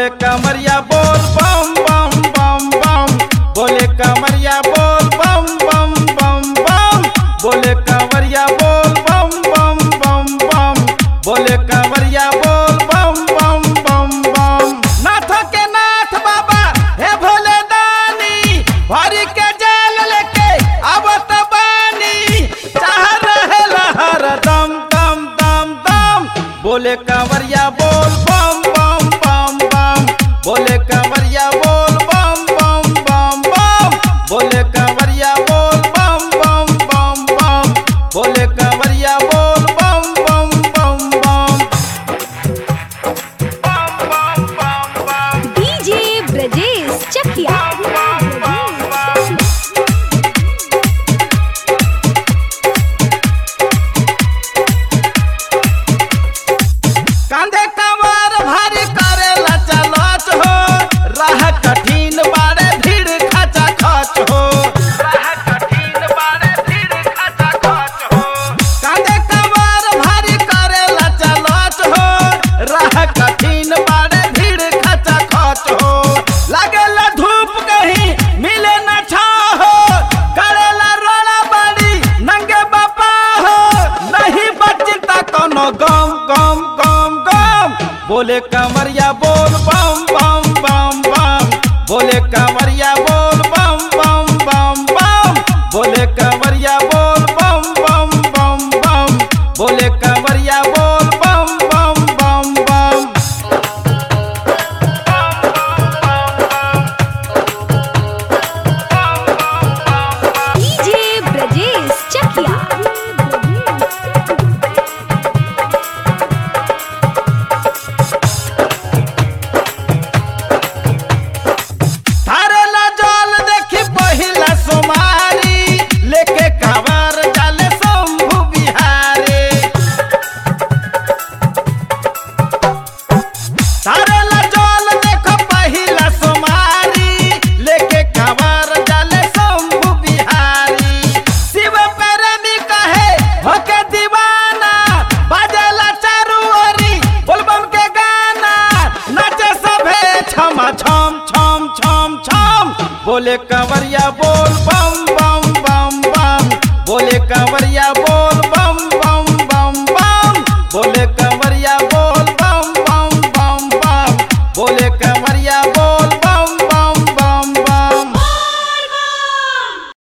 बोले कमरिया बोल बम बम बम बम बोले कमरिया बोल बम बम बम बम बोले कमरिया बोल बम बम बम बम बोले कमरिया बोल बम बम बम बम नाथ के नाथ बाबा हे भोले दानी भरी के जाल लेके आवत बानी चाह रहे लहर दम दम दम दम बोले कंवरिया बोल बम बम बम बम बोले कंवरिया बोल बम बम बम बम बोले कंवरिया बोल बम बम बम बम बोले कंवरिया बोल बम बम बम बम बम बम बम डीजे ब्रजेश चकिया कांधे कमर भारी करेला चलत हो राह कठिन बारे भीड़ खचा खच हो राह कठिन बारे भीड़ खचा खच हो कांधे कमर भारी करेला चलत हो राह कठिन बारे भीड़ खचा खच हो लागेला धूप कहीं मिले न छा हो करेला रोड़ा बाड़ी नंगे बापा हो नहीं बचता कोनो गम गम गम गम बोले कमरिया बोल बम बम बम बम बोले कमरिया बोल बम बम बम बम बोले कमरिया बोल बम बम बम बम बोले कमरिया बोल बम बम बम बम डीजे ब्रजेश चकिया थारेला जल देखी पहिला सोमारी लेके कांवर जाले शंभु बिहारी थारेला जल देखो पहिला सोमारी लेके कांवर जाले शंभु बिहारी शिव प्रेमी कहे होके दीवाना बाजेला चारू ओरी बोलबम के गाना नाचे सभे छम छम छम छम छम बोले कंवरिया बोल बम बम बम बम बोले कंवरिया बोल